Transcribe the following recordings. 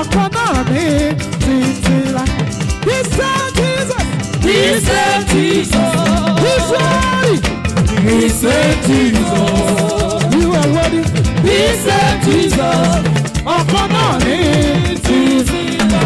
ọkọ náà ní títí la. He said Jesus. He said Jesus. He said. He said Jesus. You are worthy. He said Jesus. Ọkọ náà ní títí la.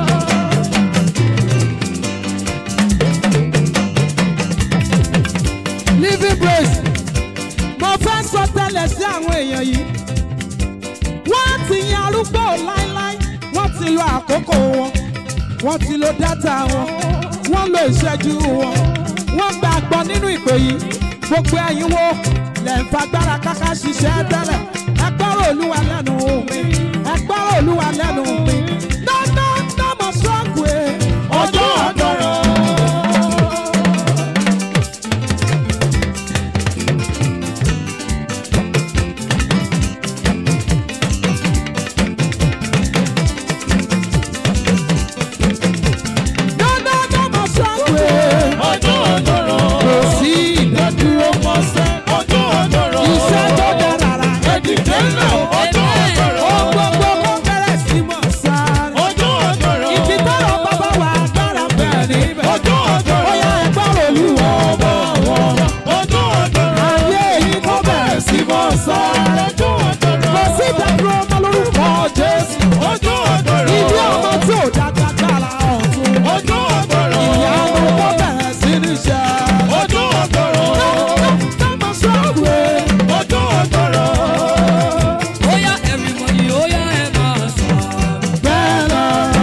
Living praise. Mo fẹ́ sọ tẹ́lẹ̀ sí àwọn èèyàn yìí. Wọ́n ti yan arúgbó láíláí. Wọ́n ti lo àkókò wọn. Wọ́n ti lo dátà wọn. Wọ́n lo ìṣẹ́jú wọn. Wọ́n gbàgbọ́ nínú ìpè yìí. Gbogbo ẹ̀yin wo lẹ̀ ń fagbára káká ṣiṣẹ́ tẹ́lẹ̀. Ẹ gbọ́rọ̀ olúwa lẹ́nu mi. Ẹ gbọ́rọ̀ olúwa lẹ́nu mi. Nọ́nà nọ́mọ̀ sọ́ọ̀gù ẹ̀. Ọjọ́ àdọ̀rọ̀. Nọ́nà nọ́mọ̀ sọ́ọ̀gù ẹ̀. Ọjọ́ àdọ̀rọ̀. Kò sí ìdádúró. Mọ̀sẹ̀ ọjọ́ àdọ̀rọ̀. Iṣẹ́ tó dára rà. Ẹ̀dìdẹ́ náà ọjọ́ àdọ̀rọ̀. Ohun gbogbo kó bẹ̀rẹ̀ sí mọ̀ sáré. Ọjọ́ àdọ̀rọ̀. Ibi tọ́rọ̀ bàbá wa dára bẹ́ẹ̀ níbẹ̀. Ọjọ́ àdọ̀rọ̀. Ó yá ẹgbọ́n olúwa ọba wọn. Ọjọ́ àdọ̀rọ̀. Ayé yìí kó bẹ̀rẹ̀ sí mọ̀ sáré. Ọjọ́ àdọ̀rọ̀. Kò sí ìdádúró ọmọ lórúkọ Jésù. Ọjọ́ àdọ̀rọ̀. Ìdí ọmọ tí ò dáadáa dára ọ̀tún. Ọjọ́ àdọ̀rọ̀. Ìyá ọmọ kó bẹ̀rẹ̀ sí ní ṣe. Ọjọ́ àdọ̀rọ̀. Tọ́mọ sọ́ọ̀bù ẹ̀. Ọjọ́ àdọ̀rọ̀. Oya everybody, oya ẹ máa sọ. Bẹ́ẹ̀ lọ.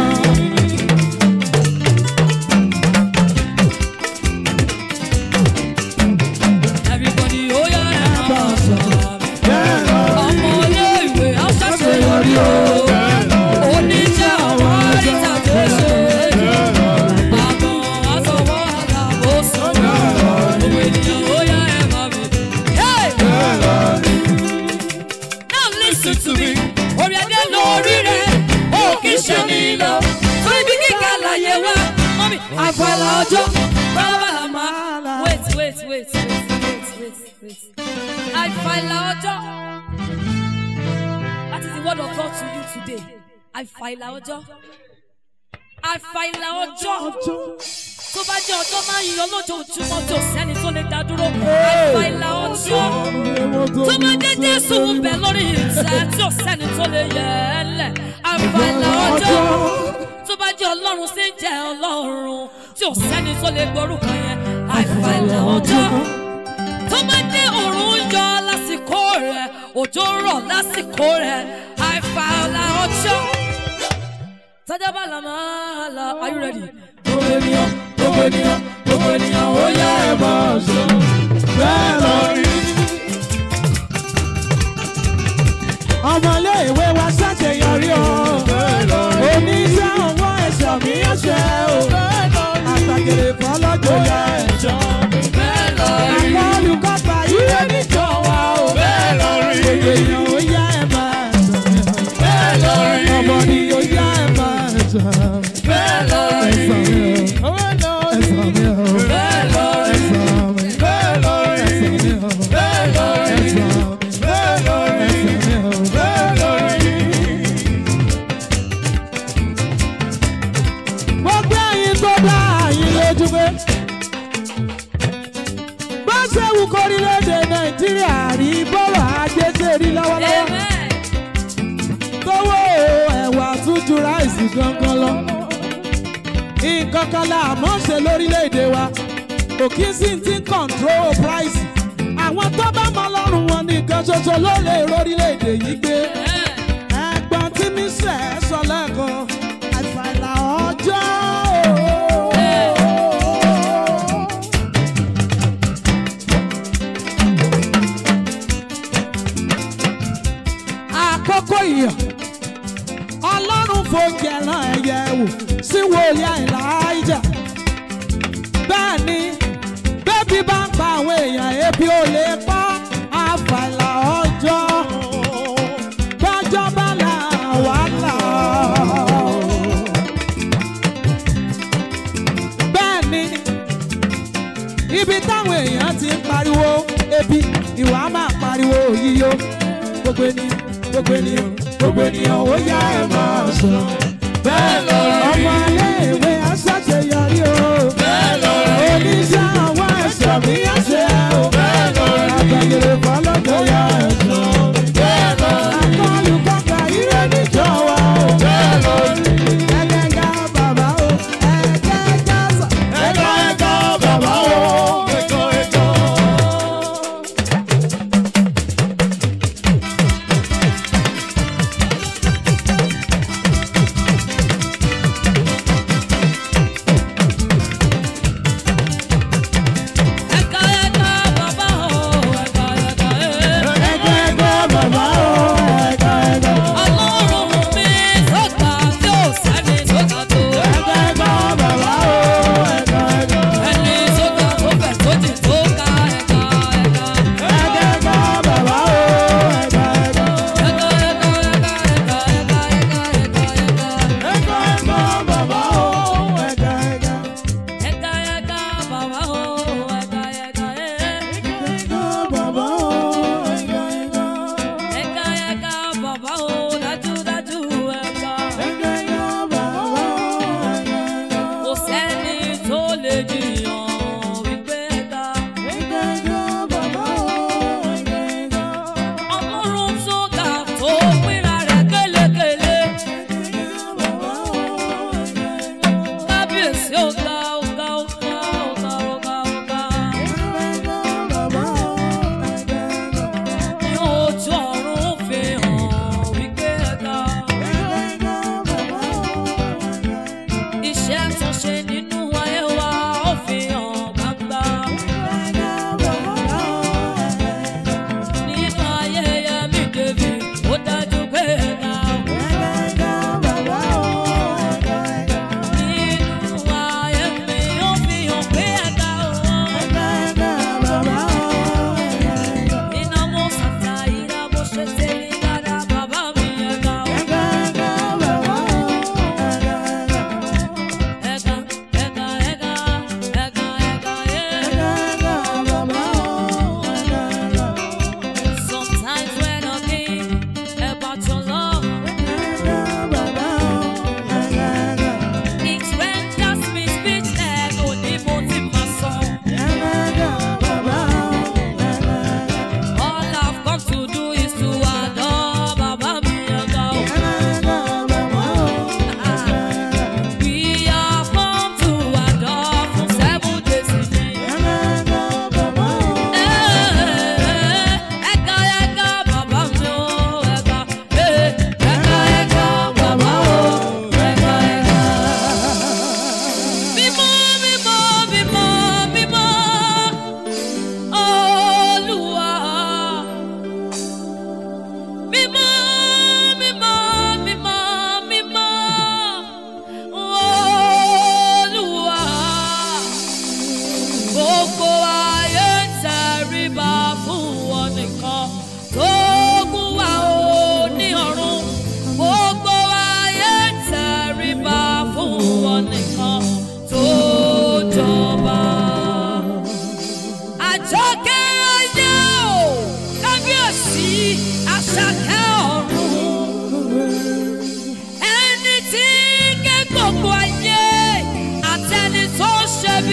Everybody, oya ẹ máa sọ. Bẹ́ẹ̀ lọ. Ọmọ ilé ìwé aṣàṣeyọrí o. Oníṣẹ́ àwọn àríjàdé ṣe. Àgbọn aṣọwọ́ àlàbòsùn. Gbogbo ènìyàn oya ẹ máa mi. Hey! Now listen to me. Orí adé lórí rẹ̀, ó kì í ṣe nílò. Torí bí kíkà láyé wá, mọ́mí àfàlà ọjọ́. Bàbá máa. Wait, wait, wait, wait, wait, wait, wait. Àfàlà ọjọ́. That is the word of God to you today. Àfàlà ọjọ́. Àfàlà ọjọ́. Tó bá jẹ́ ọjọ́ máa ń yọ lójoojúmọ́ tí ò sẹ́ni tó lè dá dúró. Àfàlà ọjọ́ tó bá dé jésù ń bẹ lórí ìtẹ́ tí ò sẹ́ni tó lè yẹ ẹ́ lẹ̀ àfàlà ọjọ́ tó bá jẹ́ ọlọ́run sí ń jẹ́ ọlọ́run tí ò sẹ́ni tó lè gbórúkọ yẹn àfàlà ọjọ́ tó bá dé òòrùn ń yọ lásìkò rẹ̀ òjò ń rọ̀ lásìkò rẹ̀ àfàlà ọjọ́ tọ́jà bá la máa la are you ready? Gbogbo ènìyàn, gbogbo ènìyàn, gbogbo ènìyàn, ó yá ẹ máa sọ. Bẹ́ẹ̀ lọ rí. Ọmọlé ìwé wa ṣàṣeyọrí o. Oníṣẹ́ owó ẹ̀ṣọ́ mi ẹ̀ṣẹ̀ o. Àtàgèrè fọlọ́jọ́ yẹ ẹ̀ṣọ́. Àpọ̀ olùkọ́ta yíyé níjọ wa o. Gbogbo ènìyàn, ó yá ẹ máa sọ. Ọmọ ni ó yá ẹ máa sọ. Ẹ̀sán mi o. Ẹ̀sán mi o. Ẹ̀sán mi. Ẹ̀sán mi o. gbogbo ẹyin tó dá àyín lójú pé bó ṣe wù kórílẹ̀-èdè nàìjíríà rí bọ́rọ̀ ajé ṣe rí lọ́wọ́lọ́wọ́ Amen. tówó ẹ̀wà tún ju ráìsì gangan lọ nǹkan kan la àmọ́ ṣe lórílẹ̀-èdè wa kò kí sí ti ń control price àwọn tó bá mọ lọ́rùn wọn nìkan ṣoṣo ló lè rórílẹ̀-èdè yìí gbé ẹ̀gbọ́n tí mi sẹ̀ sọ lẹ́ẹ̀kan àìfàìlà ọjọ́. àkókò ìyàn ọlọ́run fòjì ẹ̀ràn ẹ̀yẹ wò sí wòlíì àìláìjà bẹ́ẹ̀ ni bébí bá ń pa àwọn èèyàn ebi ò lè pa àfàìlà ọjọ́ gbọ́jọ́ bá là wà là. bẹ́ẹ̀ ni ibi táwọn èèyàn ti ń pariwo ebi ìwà máa pariwo yíyó gbogbo ènìyàn gbogbo ènìyàn gbogbo ènìyàn ó yá ẹ máa sọ.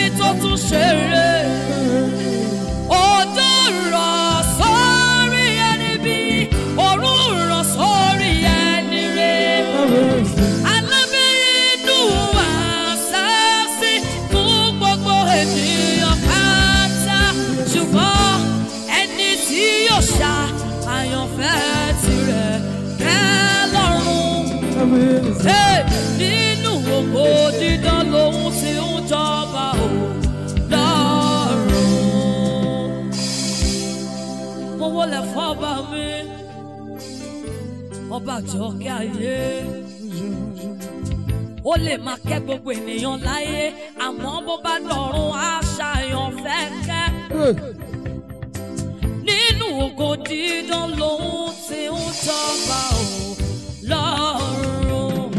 tó tún ṣeré. Òjò rọ̀ sórí ẹni bí, òrùn rọ̀ sórí ẹni rẹ̀. Alábẹ́rẹ́dù àṣàṣì fún gbogbo ènìyàn pátá. Ṣùgbọ́n ẹni tí yóò ṣá àyànfẹ́ tirẹ̀ kẹ́ lọ́rùn. Hey, nínú ògo dídán lòun ti ń jọba ò lọ́rùn. Mo wọlé fọ́ba mi, ọba jọ̀kẹ́ ayé. Ó lè máa kẹ́ gbogbo ènìyàn láyé, àmọ́ bó bá dọ̀run àṣàyàn fẹ́ kẹ́. Nínú ògo dídán lòun ti ń jọba ò lọ́rùn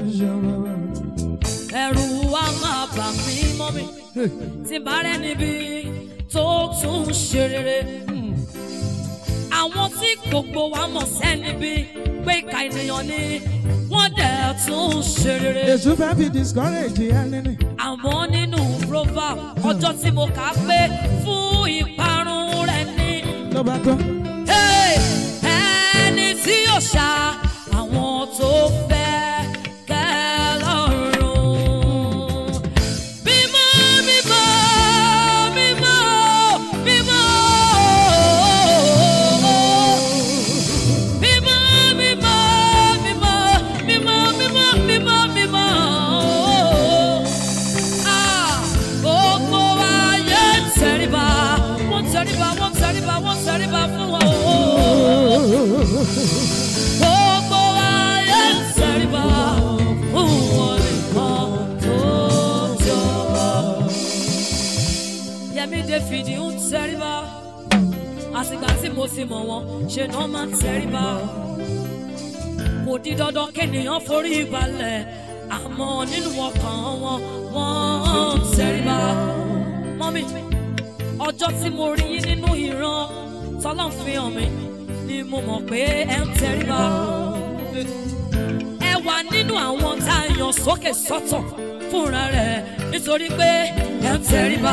ẹ̀rù wa máa bà mí mọ́ mi tí bá rẹ̀ níbi tó tún ṣe rere. àwọn tí gbogbo wa mọ̀ sẹ́ni bí pé ìka ènìyàn ni wọ́n dẹ̀ tún ṣe rere. Èṣù fẹ́ fi discourage ẹni ni. àmọ́ nínú proverb ọjọ́ tí mo kà á pé fún ìparun rẹ̀ ni. Ló bá tán. Hey, ẹni tí yóò ṣá àwọn tó fẹ́ kẹ́ lọ́rùn. Mímọ́, mímọ́, mímọ́, mímọ́. Mímọ́, mímọ́, mímọ́, mímọ́, mímọ́, mímọ́, mímọ́. Ah, gbogbo ayé ń tẹríba, wọ́n tẹríba, wọ́n tẹríba, wọ́n tẹríba fún wọn. Gbogbo ayé ń tẹríba fún wọn nìkan tó jọba. Yẹmí David ń tẹríba, àsìgbà tí mo ti mọ̀ wọ́n, ṣe náà máa ń tẹríba kò di dandan kéèyàn forí balẹ̀ àmọ́ nínú ọkàn wọn wọ́n ń tẹríba. mọ́mí ọjọ́ tí mo rí yín nínú ìran tọ́lọ́n fi hàn mí ni mo mọ̀ pé ẹ ń tẹríba. ẹ wà nínú àwọn tá a yàn sókè sọ́tọ̀ fúnra rẹ̀ nítorí pé ẹ ń tẹríba.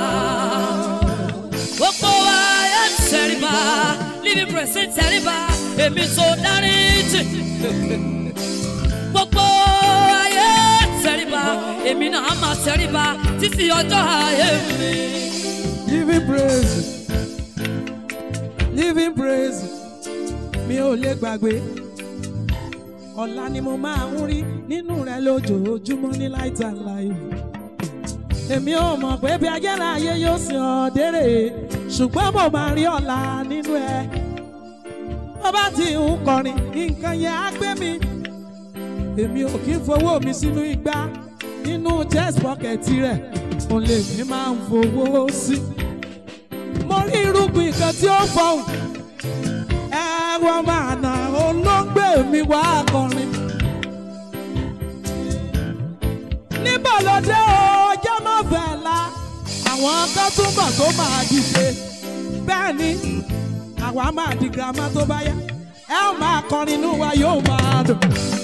gbogbo wa ẹ ń tẹríba living praise ń tẹríba èmi tó dárí jì gbogbo ayé tẹríba èmi náà máa tẹríba títí ọjọ́ ayé mi. Living praise. Living praise. Mi ò lè gbàgbé. Ọ̀la ni mo máa ń rí nínú rẹ̀ lójoojúmọ́ ní light and life. Èmi ò mọ̀ pé bí ayérayé yóò sìn ọ́ dérè. Ṣùgbọ́n mo máa rí ọ̀la nínú ẹ̀. Bó bá ti ń kọrin, nǹkan yẹn á gbé mi. Èmi ò kí ń fowó mi sínú igbá. Nínú chest pocket rẹ̀, òun lè mi máa ń fowó sí. Mo rí irúgbìn kan tí ó fọhùn. Ẹ̀wọ̀n máa nà olóńgbè mi wá kọrin. Níbo ló dé o, jẹ́ mọ́ fẹ́ la. Àwọn kan túbọ̀ tó máa dìde. Bẹ́ẹ̀ ni, àwa máa di girama tó bá yá. Ẹ ó máa kọrin inú wa yóò máa dùn.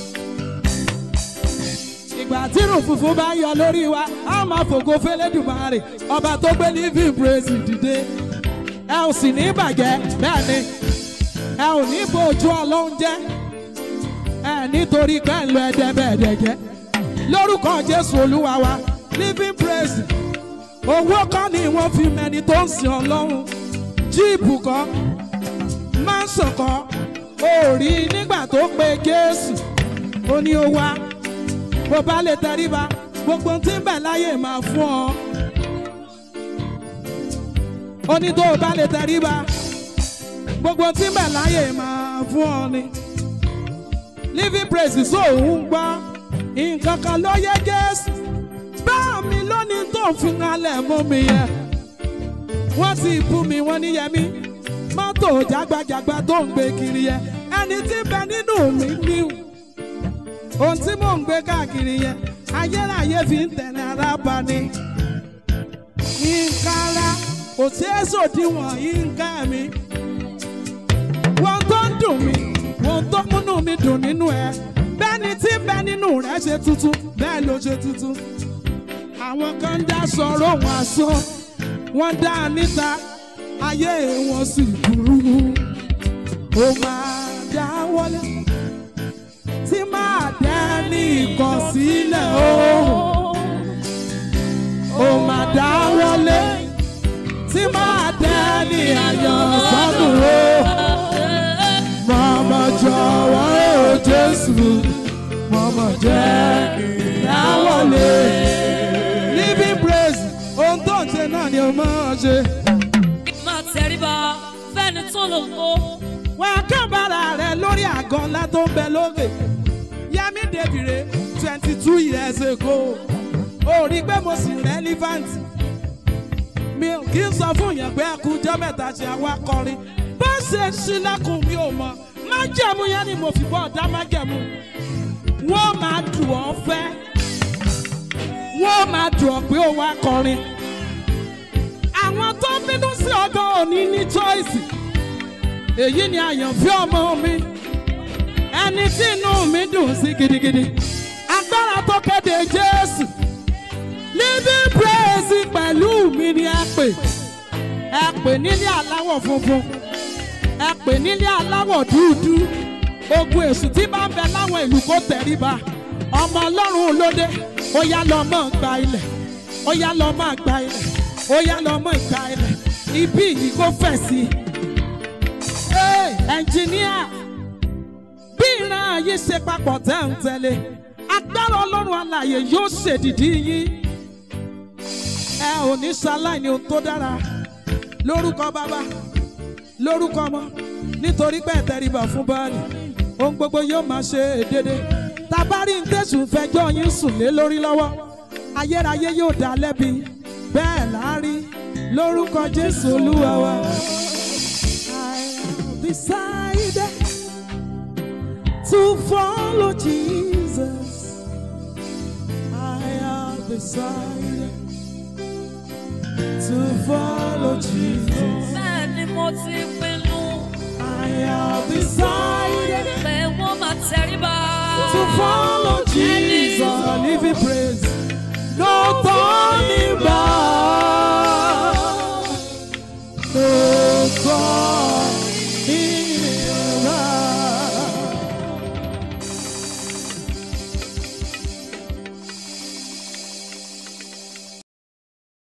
Ìgbà tí irun funfun bá yọ lórí wa, a máa fògo fẹ́lẹ́dùmarè. Ọba tó gbé living praise dìde. Ẹ ò sì ní bàjẹ́ bẹ́ẹ̀ ni. Ẹ ò ní bójú ọlọ́run jẹ́. Ẹ nítorí pé ń lo ẹ̀dẹ́bẹ̀ẹ́dẹ́ jẹ́. Lórúkọ Jésù Olúwa wa, living praise. Owó kọ́ ni wọ́n fi mẹni tó ń sin ọlọ́run. Jíìpù kọ́, mánsọ̀ kọ́, ó rí nígbà tó pe Jésù. Ó ní ó wá bó bá lè tẹríba gbogbo tí ń bẹ láyé máa fún ọ. ó ní tó o bá lè tẹríba gbogbo tí ń bẹ láyé máa fún ọ ni. living praise sóòhún gbọ́ nǹkan kan ló yẹ Jésù bá mi lónìí tó ń fi halẹ̀ mú mi yẹ. wọ́n ti bú mi wọ́n ní yẹmí mọ́tò jágbajàgba tó ń gbé kiri yẹ ẹni tí ń bẹ nínú mi níhùn ohun tí mò ń gbé káàkiri yẹn ayérayé fi ń tẹ̀lé ara bá ní. nǹkan ara kò sí èso díwọ̀n nǹkan mi. wọ́n tó ń dùn mí wọ́n tó múnú mi dùn nínú ẹ. bẹ́ẹ̀ni tí ń bẹ nínú rẹ̀ ṣe tuntun bẹ́ẹ̀ ló ṣe tuntun. àwọn kan dá sọ̀rọ̀ wọn asán wọ́n dá a níta ayé wọn sì burú ó máa dá wọlé tí máa dá ní ìkọ̀sílẹ̀ o ó máa dá wọlé tí máa dá ní ayọ̀ sọ́dún o mọ̀mọ́ jọ̀wọ́ o Jésù mọ̀mọ́ jẹ́ ìdáwọlé living praise ohun tó ń ṣe náà ni o máa ṣe. máa tẹríba fẹ́ni tó lò ó. wà á kábàárà rẹ lórí àgọ́ ńlá tó ń bẹ lókè Yẹmí Débìrè twenty two years ago ó rí i pé mo sì relevant mi ò kí n sọ fún yẹn pé ẹkùnjọ́ mẹ́ta ṣe àwa kọrin bó ṣe ṣílẹ̀kùn mi ò mọ̀ májẹ̀mú yẹn ni mo fi bọ́ ọ̀dá májẹ̀mú wọ́n máa dùn ọ́ fẹ́ wọ́n máa dùn ọ́ pé ó wá kọrin àwọn tó bínú sí ọgọ́ òní ní choice èyí ni àyànfẹ́ ọmọ mi ẹni tí inú mi dùn sí gidigidi agbára tó kéde Jésù living praise pẹ̀lú mi ni ẹ pè ẹ pè nílé aláwọ̀ funfun ẹ pè nílé aláwọ̀ dúdú ogun èṣù tí bá ń bẹ láwọn ìlú kó tẹríba ọmọ ọlọ́run lóde ó yá lọ mọ́ gba ilẹ̀ ó yá lọ mọ́ gba ilẹ̀ ó yá lọ mọ́ gba ilẹ̀ ibi yìí kó fẹ̀ sí i. Hey, ẹnjìníà bí ìran ayé ṣe papọ̀ tẹ́ ń tẹ̀lé agbára ọlọ́run alààyè yóò ṣèdìdí yín ẹ ò ní ṣaláìní ohun tó dára lórúkọ bàbá lórúkọ ọmọ nítorí pé ẹ̀tẹ̀ríba fún báàlì ohun gbogbo yóò máa ṣe dédé tabari ń tẹ̀sùn fẹjọ́ yín sùn lé lórí lọ́wọ́ ayérayé yóò dá lẹ́bi bẹ́ẹ̀ láárí lórúkọ jésù olúwa wa. I have decided to follow Jesus. I have decided to follow Jesus. bẹ́ẹ̀ ni mo ti pinnu. I have decided.